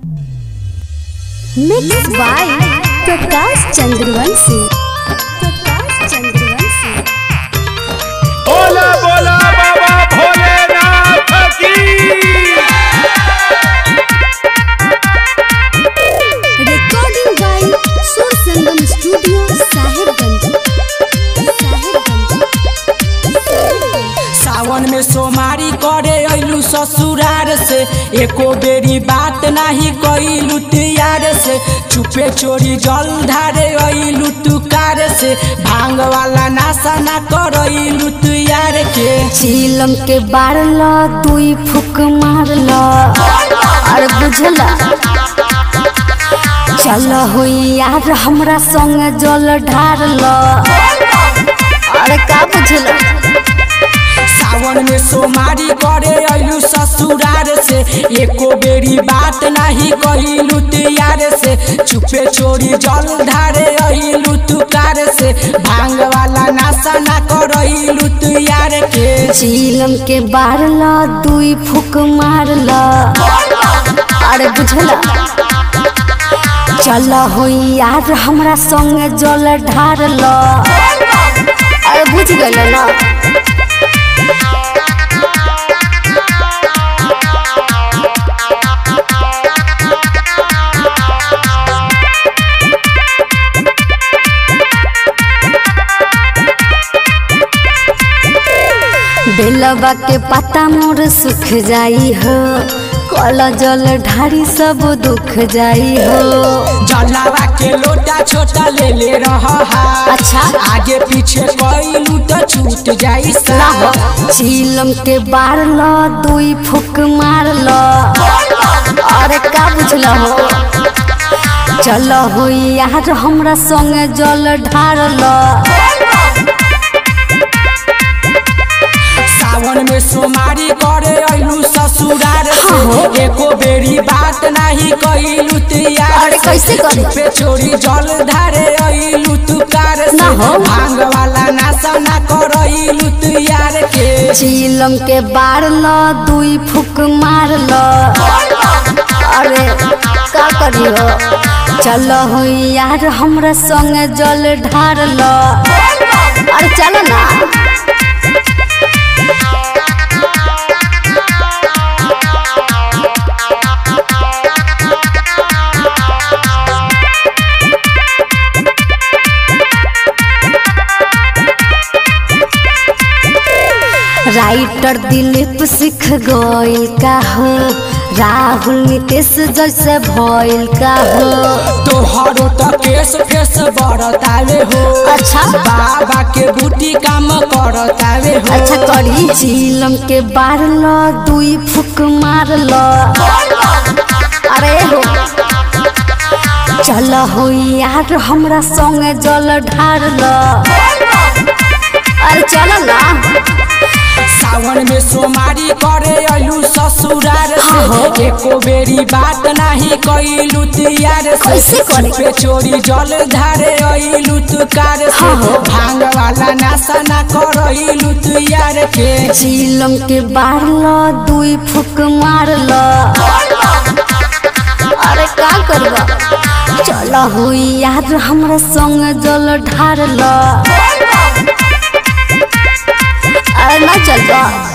Mix by Prakash Chandravanshi Prakash Chandravanshi बोला बोला बाबा भोलेनाथ की recording by Sur Sangam studio Sahebganj Sahebganj Sawan में सोमारी करे अइलू ससुरार से एको बेरी बात नाही कइलू तियार से चुपे चोरी जल ढारे अइलू तुकार से भांग वाला नाशा ना करइलू तुयार के चीलम के बारल दुई फुक मारल अरे बुझला चल हो यार हमरा संग जल ढारल अरे का बुझला सावन में सोमारी करे अइलू ससुरार से एको बेरी बात नाही कइलू तियार से चुपे चोरी जल ढारे अइलू तुकार से भांग वाला नाशा ना करइलू तुयार के चीलम के बारल दुई फुक मारल अरे बुझला चल हो यार हमरा संग जल ढारल अरे बुझ गइल ना बेलबा के पत्ता मोर सुख जाई हो कल जल ढारी सब दुख जाई हो जलावा के लोटा छोटा ले ले रहा है अच्छा आगे पीछे कइलू तो छूट जाई सा ना हो चीलम के बारल दुई फुक मारल अरे का बुझल हो चल हो यार हमरा संग जल ढारल सावन में सोमारी करे अइलू ससुरार से एको बेरी बात नाही कइलू तियार अरे कैसे करे? पे चोरी जल धारे अइलू तुकार से ना हो। भांग वाला नाशा ना करइलू तियार के चीलम के बारल दुई फुक मारल अरे का करी हो चल हो यार हमरा संग जल ढारल अरे चल ना राइटर दिलीप सिख गइल का हो राहुल नीतीश जैसे भइल का हो तोहरो तो केस फेस बरतावे हो अच्छा बाबा के बूटी काम करतावे हो अच्छा करी चीलम के बारल दुई फुक मारल अरे हो चल हो यार हमरा संग जल ढारल अरे चल ना सावन में सोमारी करे अइलू ससुरार हाँ। से एको बेरी बात नाही कइलू तियार कैसे से करे? पे चोरी जल धारे अइलू तुकार से हाँ। भांग वाला नाशा ना करइलू तियार के चीलम के बारल दुई फुक मारल अरे का करबा चल हो यार हमरा संग जल ढारल अरे ना चलबा